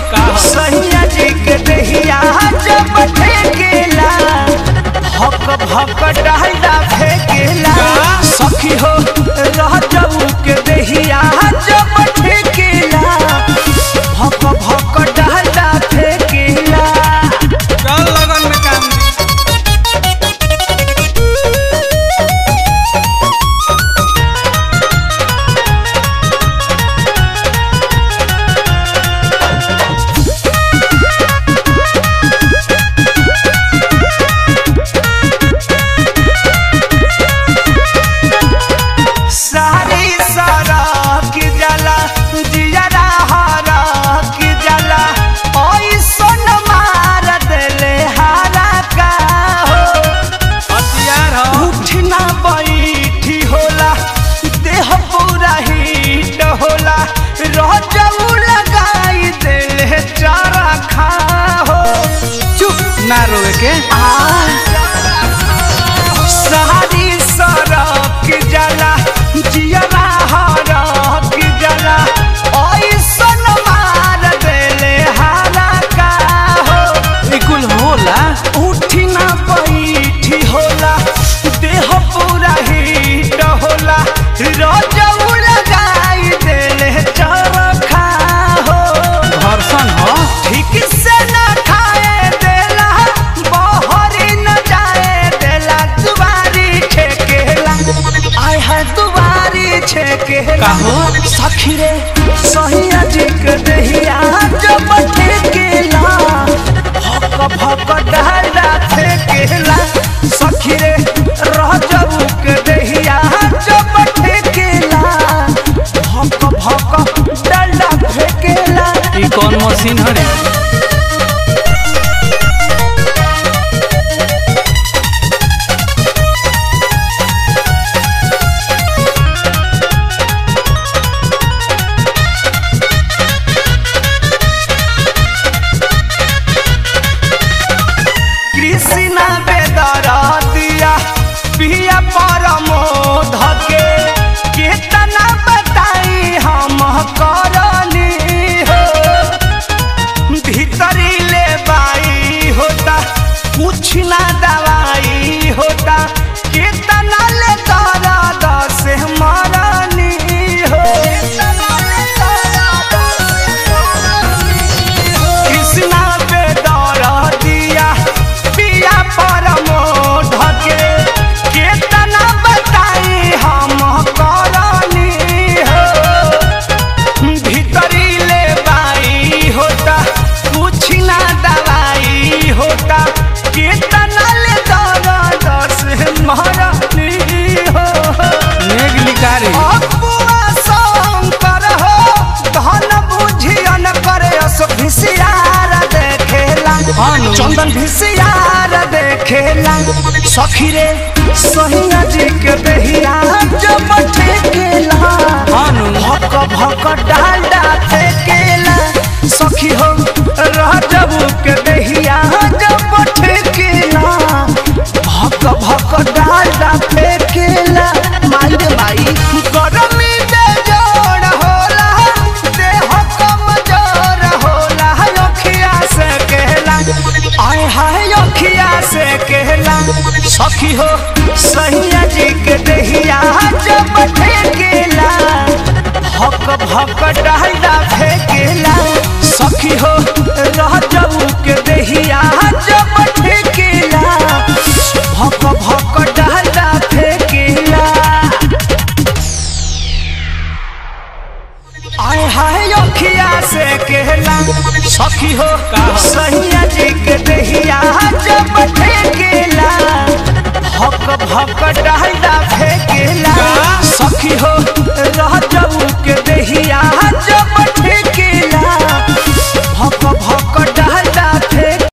सैया जी के दहिया जब ठेकेला भक भक डाला फेकेला सखी हो रह जाऊ के दहिया जब ठेकेला भक भक डाला फेकेला चल लगन में काम दी सारी सारा की जला जियरा हारा की जला ओई सोन मार देले हारा का हो हथियार हो उठना बैठी होला देह पूरा हीट होला रह जाऊ लगाई देले चारा खा हो चुप ना रोए के सारी सरक जला जियरा हरक जला ऐसन मार देले हारा का हो ई कुल होला उठी ना बैठी होला देह पूरा हीट होला रजऊ लगाई देले चरखा हो घर्षण हो ठीक से न खाए देला बहरी न जाए देला दुबारी छेकेला आय है दुबारी छेकेला काहो? सखी रे सहिया जी के दहिया जब ठेकेला भक भक डाला फेकेला सखी रे रह जाऊ के दहिया जब ठेकेला भक भक डाला फेकेला ई कौन मशीन हरे कृष्णा बेदर दिया पिया परमो धके कितना बताई हम करनी हो भीतरी ले बाई होता कुछ ना दवाई होता कितना ले दर्द से मरनी हो कृष्णा बेदर दिया पिया परमो ढके कितना बताई हम करनी हो भीतरी ले बाई होता कुछ ना दवाई होता कितना ले दर्द से मरनी हो नेग लिकारी अपुआ शंकर हो धन बुझियन करे अस भिसियार देखेला हानु। चंदन भिसियार देखेला सखी रे सहिया जी के बेहिया जब ठेकेला हानु। भक भक डाला फेकेला सखी हो रह जबू के बेहिया जब ठेकेला भक भक डाला फेकेला माई रे माई गरमी बेजोड़ होला देह कमजोर होला अखिया से कहला आय हाय अखिया से कहला सखी हो सैया जी के दहिया जब ठेकेला भक भक डाला फेकेला सखी हो रह जाऊ के दहिया जब ठेकेला भक भक डाला फेकेला आय हाय अखिया से कहला सखी हो सैया जी के दहिया जब ठेकेला भक भक डाला